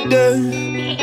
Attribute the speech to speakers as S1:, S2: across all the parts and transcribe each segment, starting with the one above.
S1: done.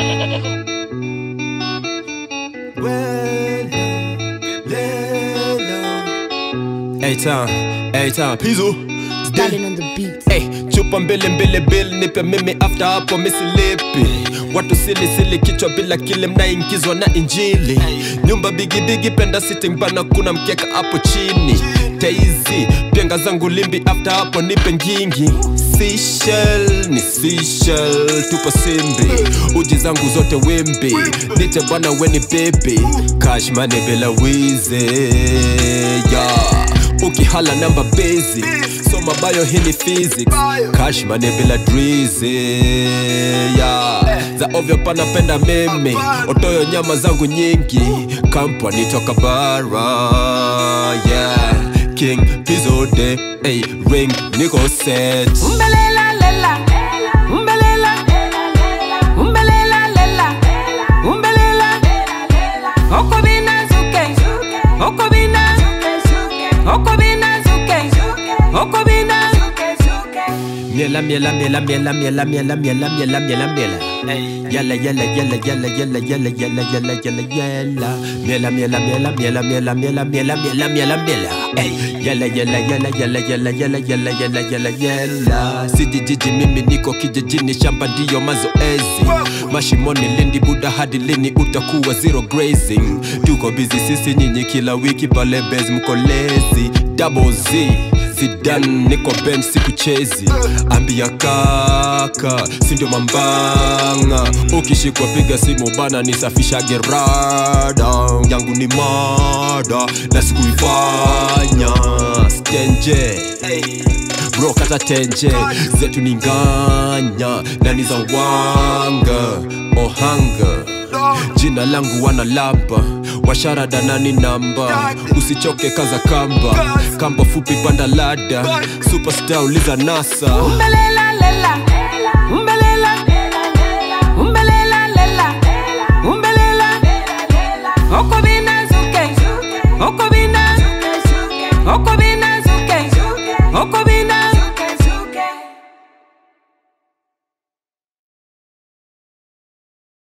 S1: Well done, well done. Hey time, hey time, Pizzo.
S2: Darling on the beat.
S1: Hey, chupa mbili mbili bill nipe mimi after hapo misilipi watu sili sili kichwa bila kile mnaingizwa na injili nyumba bigi bigi penda sitting bana kuna mkeka hapo chini taizi penga zangu limbi after hapo nipe ngingi Seashell, ni Seashell, tupo simbi uji zangu zote wimbi nite bwana weni baby cash money bila wizi yeah ukihala namba basic soma bayo hii ni physics cash money bila drizi yeah. za ovyo panapenda mimi otoyo nyama zangu nyingi kampani toka bara yeah. king pizode hey, ring niko set
S3: Umbelela lela, umbelela, umbelela lela, umbelela, okobina zuke, okobina, okobina zuke, okobina.
S1: Miela miela miela miela miela miela miela miela miela miela Yala yala yala yala yala yala yala yala yala yala Miela miela miela miela miela miela miela miela miela miela Ey Yala yala yala yala yala yala yala yala yala yala Siji jiji mimi niko kijijini shamba ndiyo mazoezi Mashimoni lindi buda hadi lini utakuwa zero grazing Tuko busy sisi nyinyi kila wiki pale base mko lazy Double Z Zidane niko bench sikuchezi ambia kaka sindio mambanga ukishikwa piga simu bana nisafisha gerada yangu ni mada na sikuifanya stenje bro kata tenje zetu ni nganya na ni za wanga ohanga jina langu wana lamba washarada nani namba usichoke kaza kamba kamba fupi panda lada superstar uliza nasa
S3: Umbelela lela,